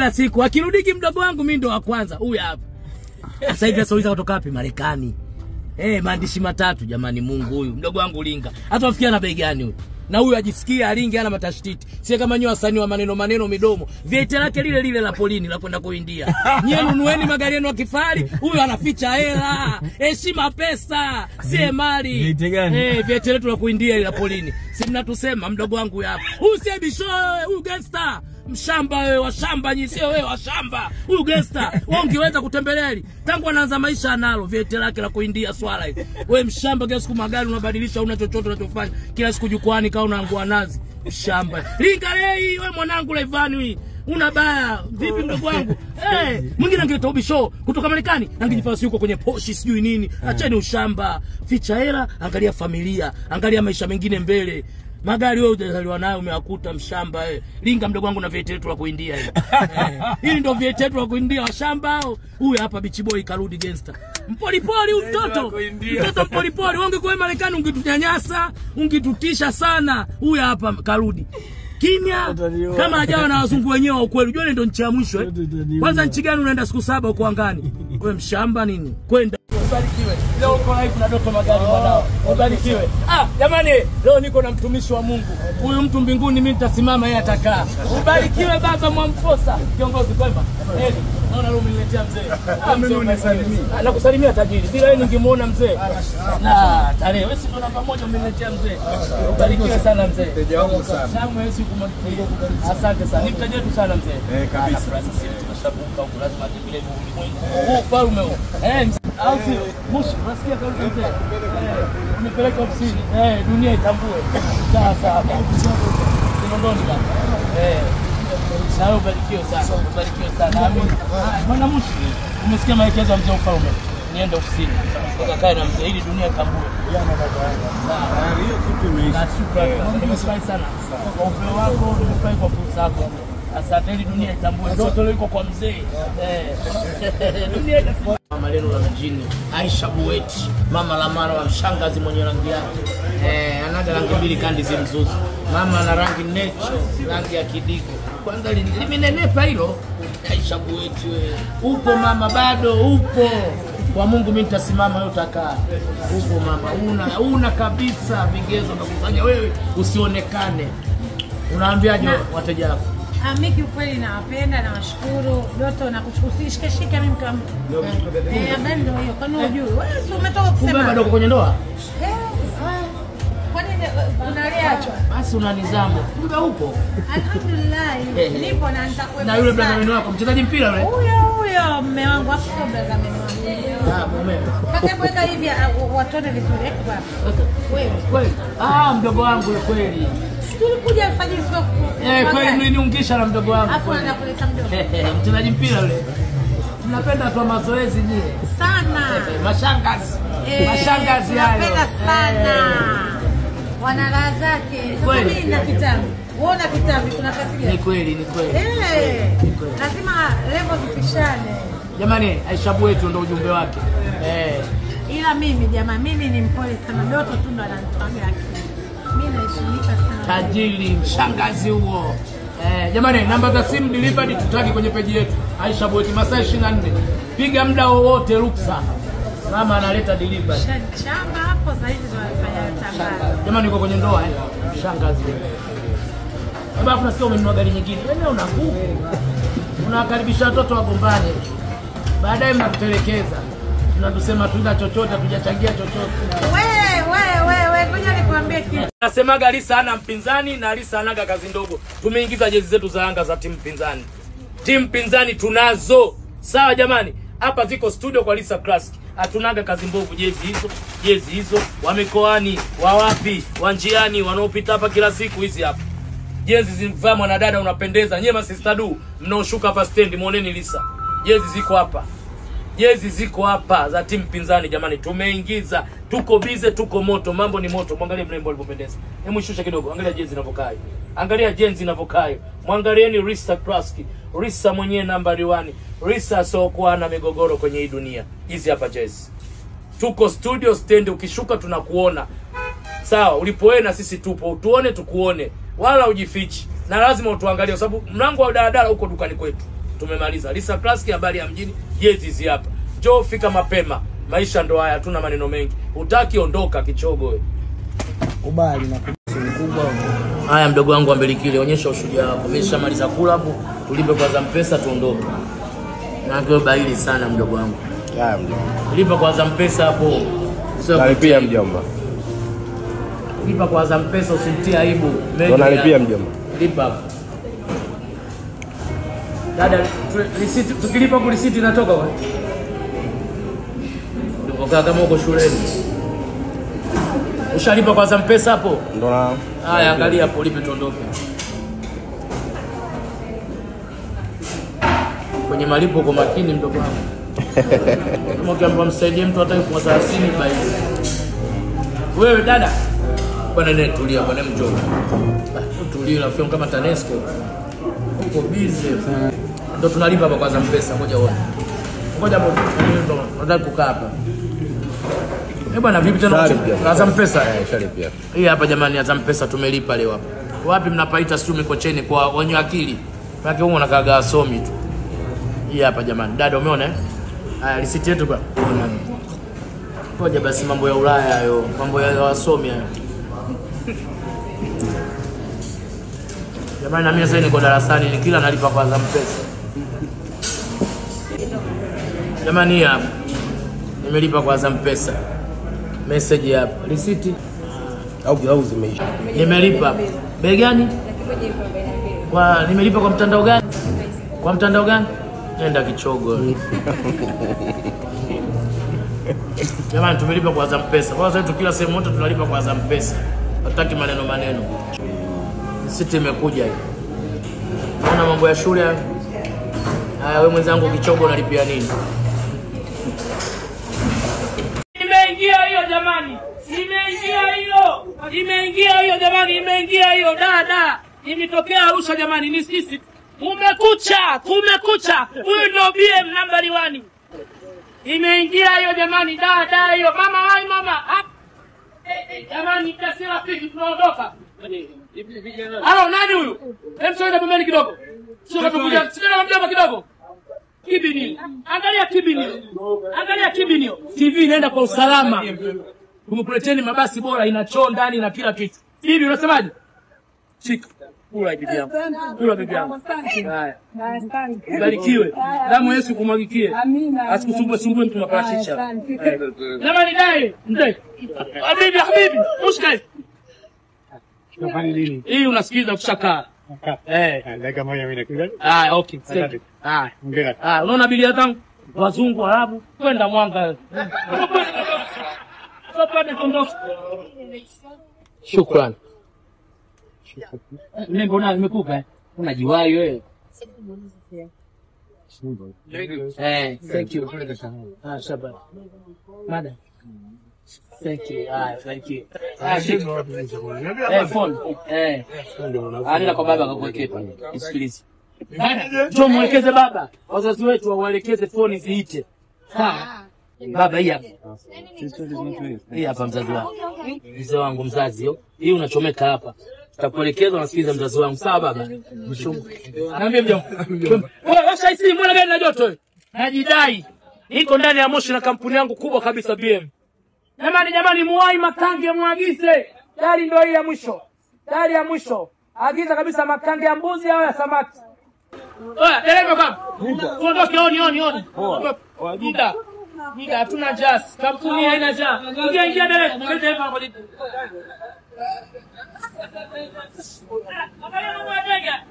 kila siku akirudiki mdogo wangu mi ndo wa kwanza huyu hapa sasa hivi asauliza kutoka wapi marekani Eh, maandishi matatu jamani mungu huyu mdogo wangu linga hata wafikia na bei gani huyu na huyu ajisikia alingi ana matashtiti sie kama nyi wasanii wa maneno maneno midomo viete lake lile lile la polini la kwenda kuindia nyie nunueni magari yenu ya kifahari huyu anaficha hela heshima pesa sie mali Viete gani? eh, viete letu la kuindia ile la polini si mnatusema mdogo wangu huyu hapa huyu sie bisho huyu gangster mshamba wewe washamba nyi sio wewe washamba huyu gangster wewe ungeweza kutembelea hili tangu anaanza maisha analo viete lake la kuindia swala hili wewe mshamba kila siku magari unabadilisha una chochote unachofanya kila siku jukwani kama unaangua nazi mshamba linga lei wewe mwanangu Laivani hii una baya vipi mdogo wangu hey, mwingine angeleta ubisho kutoka Marekani angejifanya yuko kwenye poshi sijui nini acheni ushamba ficha hela angalia familia angalia maisha mengine mbele magari wewe hujazaliwa nayo umewakuta mshamba eh. linga mdogo wangu na vieti letu la kuindia hili eh. hili ndio vieti letu la kuindia washamba hao huyu hapa bichi boy karudi gangster mpolipoli huyu mtoto kuindia. mtoto mpolipoli wewe ungekuwa Marekani ungetunyanyasa ungetutisha sana huyu hapa karudi kimya Utaniua. kama hajawa na wazungu wenyewe wa ukweli unajua ile ndio nchi ya mwisho eh? Utaniua. kwanza nchi gani unaenda siku saba uko angani wewe mshamba nini kwenda ubarikiwe leo uko live na Doto Magari mwanao ubarikiwe ah jamani leo niko na mtumishi wa Mungu huyu mtu mbinguni mimi nitasimama yeye atakaa ubarikiwe baba Mwamposa kiongozi kwema Eli naona leo umeniletea mzee ah mzee unisalimie Ah, nakusalimia tajiri bila yeye ningemuona mzee na tarehe wewe si ndo namba moja umeniletea mzee ubarikiwe sana mzee Mteja wangu sana. Shamu wewe siku moja. Asante sana. Ni mteja wetu sana mzee. Eh, kabisa. Ah, nafurahi sisi tunashabuka huko lazima tupile ulimwengu. Huu ufalme huu. Eh, mzee, au sio? Mushi, unasikia kauli ya mzee? Eh, unipeleke ofisini. Eh, dunia itambue. Sawa sawa. Kinondoni baba. Eh. Na wewe ubarikiwe sana. Ubarikiwe sana. Amin. Ah, Bwana Mushi, umesikia maelekezo ya mzee wa ufalme? Niende ofisini. Ukakae na mzee ili dunia itambue. Sawa. Tayari hiyo kitu imeisha. Na shukrani. Nimefurahi sana kwa upeo wako, nimefurahi kwa fursa yako. Asante, ili dunia itambue zote liko kwa mzee. Eh. Dunia itambue. Mama Leno la mjini, Aisha Buweti, mama la mara wa mshangazi mwenye rangi yake. Eh, anaga rangi mbili kandi zimzuzu. Mama ana rangi necho, rangi ya kidigo. Kwanza li- limenenepa hilo. Aisha Buweti wewe. Upo mama bado upo. Kwa Mungu mimi nitasimama wewe utakaa. Upo mama, una una kabisa vigezo vya kufanya wewe usionekane. Unaambiaje wateja wako? Ah, mi kiukweli nawapenda, nawashukuru Doto na kushikashika mimi kama eh, habari ndio hiyo. Kwani hujui wewe? Si umetoka Kumbe kusema bado uko kwenye ndoa? Eh, ah, kwani eh, unaliachwa? Basi una nizamu. Kumbe upo. Alhamdulillah, Eh, eh. nipo na nitakuwepo Na yule sana. brother wenu wako mchezaji mpira yule? huyo huyo mme wangu afu sio brother mme wangu Ah, mume. mpaka kuweka hivi ah, watone vizuri eh, bwana. Wewe Kweli. Ah, mdogo wangu yule kweli. si tulikuja alfajiri sio ku- Eh, kweli magari. mliniungisha na mdogo wangu. afu kweli. anakuleta mdogo Mchezaji mpira yule. Mnapenda tu mazoezi nyie. sana Eh, Mashangazi. Eh, Mashangazi hayo. tunapenda sana Eh. wana raha zake sasa Kweli. mimi na kitabu wewe una kitabu kuna kazi Ni gani kweli, ni kweli. eh lazima level zipishane Jamani, Aisha wetu ndo ujumbe wake. Eh. ila mimi jamaa mimi ni mpole sana doto tu ndo ananitwaga akili mimi naheshimika sana tajiri mshangazi huo eh, jamani namba za simu delivered tutagi kwenye peji yetu Aisha Boeti masaa 24 piga muda wowote ruksa mama analeta delivery chamba hapo sasa hivi tunafanya tangazo jamani uko kwenye ndoa eh? mshangazi Baba afu nasikia umenunua gari nyingine wewe una nguvu unawakaribisha watoto wagombane baadaye mnatutelekeza mnatusema tuina chochote hatujachangia chochote wewe wewe wewe ngoja nikwambie kitu Nasemaga Lisa hana mpinzani na Lisa anaga kazi ndogo. Tumeingiza jezi zetu za Yanga za timu pinzani. Timu pinzani tunazo. Sawa jamani, hapa ziko studio kwa Lisa Classic. Hatunaga kazi mbovu, jezi hizo, jezi hizo, wa mikoani, wa wapi, wa njiani, wanaopita hapa kila siku hizi hapa. Jezi zimvaa mwanadada unapendeza. Nyie masista du, mnaoshuka hapa stendi, muoneni Lisa. Jezi ziko hapa jezi ziko hapa za timu pinzani jamani tumeingiza tuko bize tuko moto mambo ni moto mwangalie mrembo alivyopendeza hebu shusha kidogo angalia jezi inavyokaa hiyo. angalia jezi inavyokaa hiyo. mwangalieni Risa Kraski Risa mwenyewe nambari 1 Risa asiokuwa na migogoro kwenye hii dunia hizi hapa jezi tuko studio stand ukishuka tunakuona sawa ulipoenda sisi tupo utuone tukuone wala ujifichi na lazima utuangalie kwa sababu mlango wa daladala uko dukani kwetu tumemaliza. Lisa Classic, habari ya mjini, jezi hizi hapa. Njoo fika mapema, maisha ndo haya, hatuna maneno mengi. Utaki ondoka, kichogo wewe. kubali na kusi mkubwa Haya, mdogo wangu wa Mbelikile, onyesha ushujaa wako. Mimi nishamaliza kula hapo, tulipe kwanza mpesa tuondoke. Na kwa baili sana mdogo wangu. Haya mjomba. Lipa kwanza mpesa hapo. Sio Nalipia kutia. mjomba. Lipa kwanza mpesa usimtie aibu. Mengi Ndo nalipia ya- mjomba. Lipa hapo. Dada, tu- risiti tukilipa kwa risiti inatoka kwa? Ulipokaa kama uko shuleni. Ushalipa kwanza mpesa hapo? Ndo na Haya, angalia hapo, lipe tuondoke. Kwenye malipo kwa makini, mdogo wangu. Kama ukiambiwa msaidie mtu hata elfu thelathini baili. Wewe dada, bwana nene, tulia bwana, mjomba. Tulia, rafiki yangu kama TANESCO. Uko busy. Ndio tunalipa hapa kwanza mpesa, ngoja uone. Ngoja hapo, ndo nataka kukaa hapa. Eh bwana, vipi tena? Shari pia. Kwanza mpesa. Eh, shalipia. Hii hapa jamani, Azam Pesa tumelipa leo hapa. Wapi mnapaita sijui Mikocheni kwa wenye akili. Maana huko unakaga wasomi tu. Hii hapa jamani. Dada umeona eh? Haya risiti yetu kwa. Ngoja basi mambo ya Ulaya hayo, mambo ya wasomi hayo. Jamani na mimi sasa niko darasani ni kila nalipa kwa Azam Pesa. Jamani hii hapa. Nimelipa kwa Azam Pesa. Message hapa. Risiti Au au zimeisha. Nimelipa. Bei gani? Kwa nimelipa kwa mtandao gani? Kwa mtandao gani? Nenda kichogo. Jamani tumelipa kwa Azam Pesa. Kwa sababu kila sehemu yote tunalipa kwa Azam Pesa. Hataki maneno maneno. Siti imekuja hii. Naona mambo ya shule haya. Haya wewe mwenzangu kichogo unalipia nini? Imeingia hiyo jamani, imeingia hiyo, imeingia hiyo jamani, imeingia hiyo dada, imetokea Arusha jamani, ni sisi. Kumekucha, kumekucha, huyu ndio BM nambari wani. Imeingia hiyo jamani, dada hiyo, mama wai mama Hap. Eh, eh, jamani, kasi rafiki, tunaondoka. Halo, nani huyu? Hebu sogea pembeni kidogo, sio katukuja, sio mjomba kidogo kibini. Angalia kibini. Angalia kibini. TV inaenda kwa usalama. Tumekuleteni mabasi bora ina choo ndani na kila kitu. Hivi unasemaje? Shika. Kula bibi yangu. Kula bibi yangu. Haya. Barikiwe. Damu ya Yesu kumwagikie. Asikusumbue sumbue mtu maparachicha. Jamani dai, ndai. Habibi habibi, usikai. Hii unasikiliza ukishakaa. Eh. dakika moja mimi nakuja. Ah, okay. Thank you. Ah. Hongera. Ah, unaona bilia zangu wazungu Waarabu kwenda Mwanga. Sopande kondosi. Shukrani. Nembo na nimekupa eh. Unajiwahi wewe. Eh, thank you. Ah, shabana. Madam. Thank you. Ah, thank you. Ah, shika. Eh, phone. Eh. Anaenda kwa baba akakuwekea. Isikilize. Njoo mwelekeze baba, wazazi wetu wawaelekeze foni ziite. Sawa baba, hii hapa, hii hapa mzazi wangu, mzee wangu mzazi yo, hii unachomeka hapa, tutakuelekeza unasikiliza mzazi wangu. Sawa baba, mshungu naambia mjomba, wewe washa hisi, mbona gari na joto wewe? Najidai niko ndani ya Moshi na kampuni yangu kubwa kabisa BM. Jamani, jamani, muwai Makange, muagize gari, ndio hii ya mwisho, gari ya mwisho. Agiza kabisa Makange ya mbuzi au ya samaki. Oya, dereva kama. Tuondoke oni oni oni. Muda. Muda hatuna jazz. Kampuni haina jazz. Ingia ingia dereva. Ingia dereva hapo. Angalia mambo ya ndege.